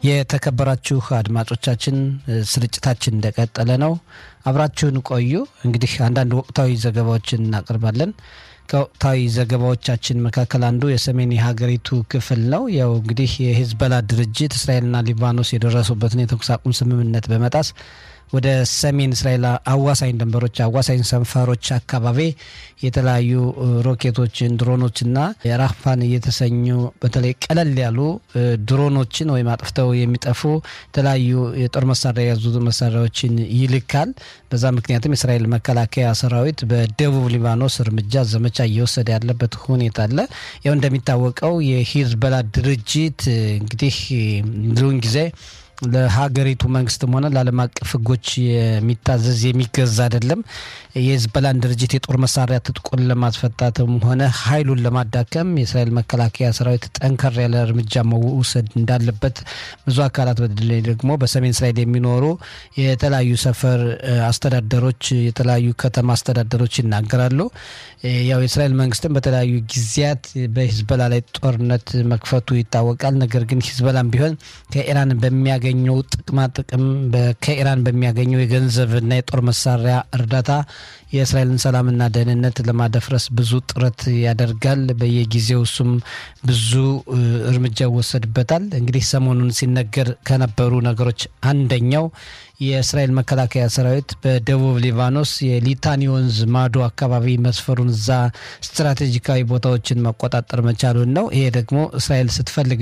የተከበራችሁ አድማጮቻችን ስርጭታችን እንደቀጠለ ነው። አብራችሁን ቆዩ። እንግዲህ አንዳንድ ወቅታዊ ዘገባዎችን እናቀርባለን። ከወቅታዊ ዘገባዎቻችን መካከል አንዱ የሰሜን የሀገሪቱ ክፍል ነው። ያው እንግዲህ የሂዝቦላ ድርጅት እስራኤልና ሊባኖስ የደረሱበትን የተኩስ አቁም ስምምነት በመጣስ ወደ ሰሜን እስራኤል አዋሳኝ ድንበሮች አዋሳኝ ሰንፈሮች አካባቢ የተለያዩ ሮኬቶችን፣ ድሮኖችና ራፋን እየተሰኙ በተለይ ቀለል ያሉ ድሮኖችን ወይም አጥፍተው የሚጠፉ የተለያዩ የጦር መሳሪያ የያዙ መሳሪያዎችን ይልካል። በዛ ምክንያትም የእስራኤል መከላከያ ሰራዊት በደቡብ ሊባኖስ እርምጃ ዘመቻ እየወሰደ ያለበት ሁኔታ አለ። ያው እንደሚታወቀው የሂዝቦላ ድርጅት እንግዲህ ብዙውን ጊዜ ለሀገሪቱ መንግስትም ሆነ ለዓለም አቀፍ ሕጎች የሚታዘዝ የሚገዛ አይደለም። የሂዝቦላን ድርጅት የጦር መሳሪያ ትጥቁን ለማስፈታትም ሆነ ኃይሉን ለማዳከም የእስራኤል መከላከያ ሰራዊት ጠንከር ያለ እርምጃ መውሰድ እንዳለበት ብዙ አካላት በተለይ ደግሞ በሰሜን እስራኤል የሚኖሩ የተለያዩ ሰፈር አስተዳደሮች፣ የተለያዩ ከተማ አስተዳደሮች ይናገራሉ። ያው የእስራኤል መንግስትም በተለያዩ ጊዜያት በሂዝቦላ ላይ ጦርነት መክፈቱ ይታወቃል። ነገር ግን ሂዝቦላም ቢሆን ከኢራን በሚያገኘው ጥቅማ ጥቅም ከኢራን በሚያገኘው የገንዘብና የጦር መሳሪያ እርዳታ የእስራኤልን ሰላምና ደህንነት ለማደፍረስ ብዙ ጥረት ያደርጋል። በየጊዜው እሱም ብዙ እርምጃ ይወሰድበታል። እንግዲህ ሰሞኑን ሲነገር ከነበሩ ነገሮች አንደኛው የእስራኤል መከላከያ ሰራዊት በደቡብ ሊባኖስ የሊታኒ ወንዝ ማዶ አካባቢ መስፈሩን እዛ ስትራቴጂካዊ ቦታዎችን መቆጣጠር መቻሉን ነው። ይሄ ደግሞ እስራኤል ስትፈልግ